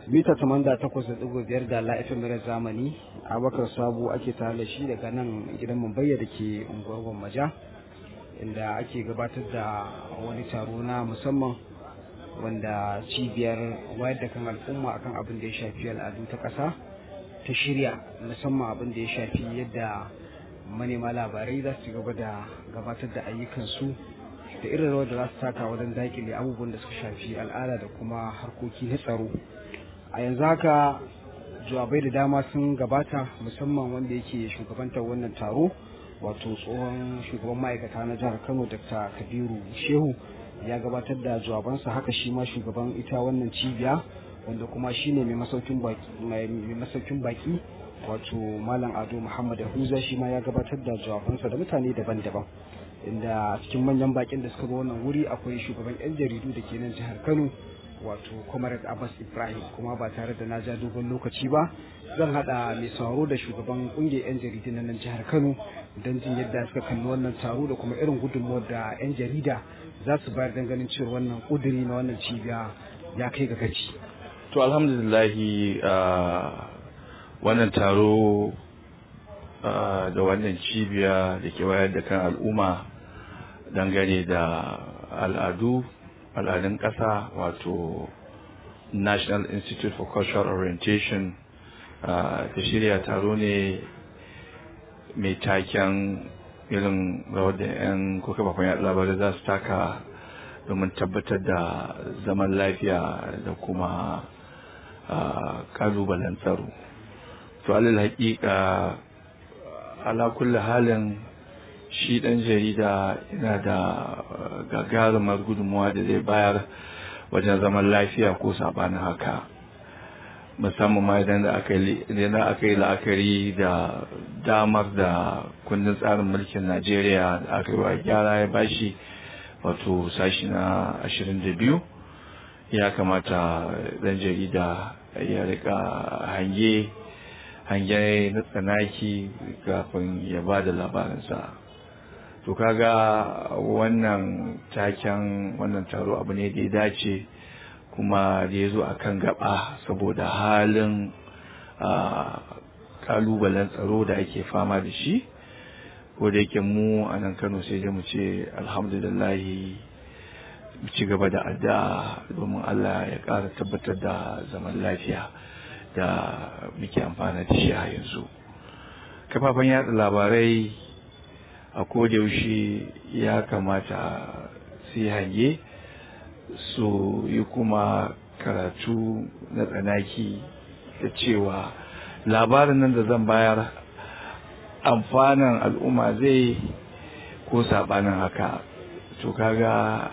mita tamanda takwas da ɗigo biyar da la'ifin mara zamani abakar sabu ake tare da shi daga nan gidan mumbayya da ke unguwar gwammaja inda ake gabatar da wani taro na musamman wanda cibiyar wayar da kan al'umma akan abin da ya shafi al'adu ta ƙasa ta shirya musamman abin da ya shafi yadda manema labarai za su gaba da gabatar da ayyukansu da irin rawar da za su taka wajen daƙile abubuwan da suka shafi al'ada da kuma harkoki na tsaro a yanzu haka jawabai da dama sun gabata musamman wanda yake shugabantar wannan taro wato tsohon shugaban ma'aikata na jihar kano dr kabiru shehu ya gabatar da jawabansa haka shi ma shugaban ita wannan cibiya wanda kuma shine mai masaukin baki wato malam ado muhammad huza shi ma ya gabatar da jawabansa da mutane daban-daban inda cikin manyan bakin da suka zo wannan wuri akwai shugaban yan jaridu da ke nan jihar kano wato comrade abbas ibrahim kuma ba tare da na ja dogon lokaci ba zan hada mai sauraro da shugaban kungiyar yan jaridu na nan jihar kano don jin yadda suka kalli wannan taro da kuma irin gudunmuwar da yan jarida za su bayar don ganin cewa wannan kuduri na wannan cibiya ya kai ga gaci to alhamdulillahi wannan taro da wannan cibiya da ke wayar da kan al'umma dangane da al'adu al'adun ƙasa wato national institute for cultural orientation ta shirya taro ne mai taken irin rawar da 'yan kuka bakon yaɗa labarai za su taka domin tabbatar da zaman lafiya da kuma ƙalubalen tsaro to alal haƙiƙa ala kulli halin shi ɗan jarida yana da gagarumar gudunmuwa da zai bayar wajen zaman lafiya ko sabanin haka musamman ma idan aka yi la'akari da damar da kundin tsarin mulkin najeriya da aka yi wa gyara ya bashi wato sashi na ashirin da biyu ya kamata ɗan jarida ya rika hange hange na tsanaki kafin ya ba da labarinsa to kaga wannan taken wannan taro abu ne da ya dace kuma da ya zo a kan gaba saboda halin kalubalen tsaro da ake fama da shi ko da yake mu a nan kano sai da mu ce alhamdulillahi mu ci gaba da addu'a domin allah ya ƙara tabbatar da zaman lafiya da muke amfana da shi a yanzu kafafen yada labarai a yaushe ya kamata su yi hange su yi kuma karatu na tsanaki da cewa labarin nan da zan bayar amfanin al'umma zai ko sabanin haka to kaga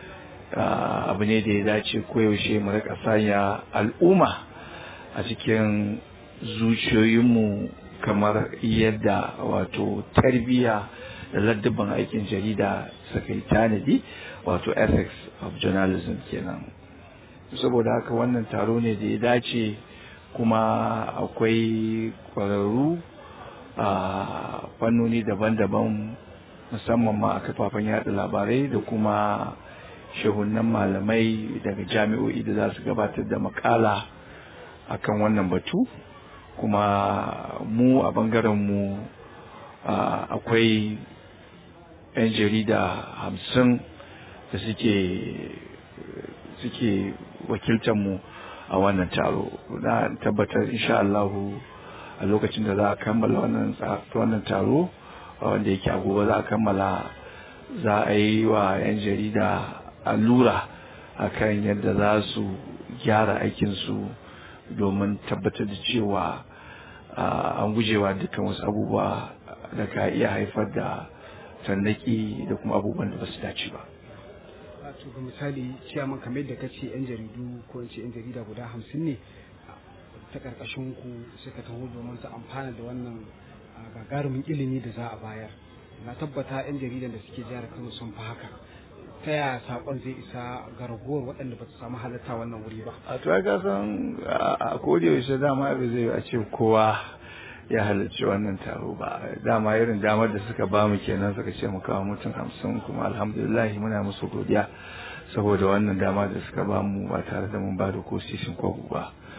abu ne da ya dace koyaushe mu rika sanya al'umma a cikin zuciyoyinmu kamar yadda wato tarbiyya da laddaban aikin jarida suka yi tanadi wato ethics of journalism kenan saboda haka wannan taro ne da ya dace kuma akwai kwararru a fannoni daban-daban musamman ma a kafafen yada labarai da kuma shehunan malamai daga jami'o'i da za su gabatar da makala akan wannan batu kuma mu a bangaren mu akwai 'yan jarida hamsin da suke suke wakiltar mu a wannan taro na tabbatar insha Allahu a lokacin da za a kammala wannan wannan taro wanda yake a gobe za a kammala za a yi wa 'yan jarida allura akan yadda za su gyara aikinsu domin tabbatar da cewa an gujewa dukkan wasu abubuwa da ka iya haifar da tannaki da kuma abubuwan da ba su dace ba. to ga misali ciyaman kamar da kace yan jaridu ko in ce yan jarida guda hamsin ne ta karkashin ku suka taho domin su amfana da wannan gagarumin ilimi da za a bayar na tabbata yan jaridan da suke jihar Kano sun fi haka ta yaya sakon zai isa ga ragowar waɗanda ba su samu halatta wannan wuri ba a to ga san a yaushe dama ba zai a ce kowa ya halarci wannan taro ba dama irin damar da suka ba mu kenan suka ce mu kawo mutum hamsin kuma alhamdulillah muna musu godiya saboda wannan dama da suka ba mu ba tare da mun ba da ko sisin ko ba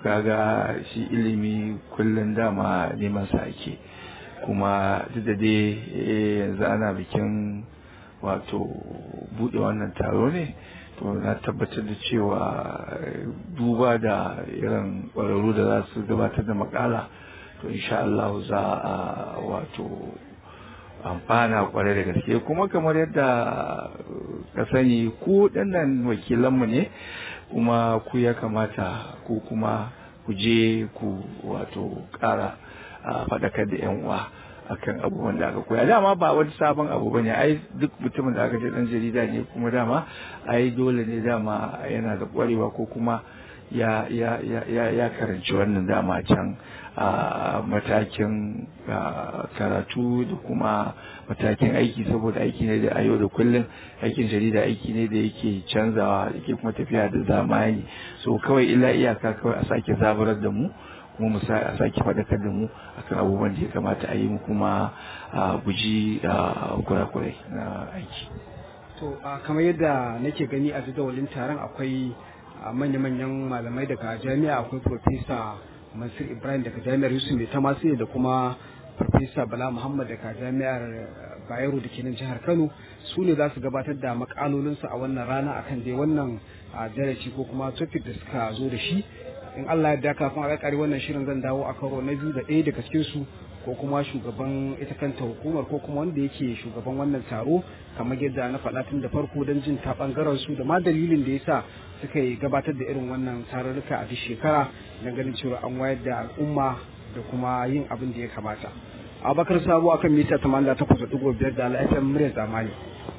kaga shi ilimi kullum dama neman sa ake kuma duk da dai yanzu ana bikin wato bude wannan taro ne to na tabbatar da cewa duba da irin ƙwararru da za su gabatar da makala to insha Allah za a wato amfana kwarai da gaske kuma kamar yadda ka sani ku ɗannan wakilanmu ne kuma ku ya kamata ku kuma ku je ku wato ƙara faɗakar da 'yan uwa akan abubuwan da aka koya dama ba wani sabon abu ba ne ai duk mutumin da aka ce dan jarida ne kuma dama ai dole ne dama yana da kwarewa ko kuma ya ya ya ya karanci wannan dama can a matakin karatu da kuma matakin aiki saboda aiki ne da a yau da kullum aikin jarida aiki ne da yake canzawa yake kuma tafiya da zamani so kawai illa iyaka kawai a sake zaburar da mu kuma mu a sake faɗakar da mu akan abubuwan da ya kamata a yi mu kuma a guji kurakurai na aiki. To kamar yadda nake gani a jadawalin taron akwai manya-manyan malamai daga jami'a akwai Profesa Mansur Ibrahim daga jami'ar Yusuf Mai Tamasi da kuma Profesa Bala Muhammad daga jami'ar Bayero da ke nan jihar Kano su ne za su gabatar da makalolinsu a wannan rana akan dai wannan darasi ko kuma topic da suka zo da shi in Allah ya kafin a kare wannan shirin zan dawo a karo na biyu da ɗaya daga cikin su ko kuma shugaban ita kanta hukumar ko kuma wanda yake shugaban wannan taro kamar yadda na faɗa tun da farko don jin ta ɓangaren su da ma dalilin da yasa suka yi gabatar da irin wannan tarurruka a duk shekara don ganin cewa an wayar da al'umma da kuma yin abin da ya kamata. Abakar Sabo akan mita 88.5 da al'afiyar murya zamani.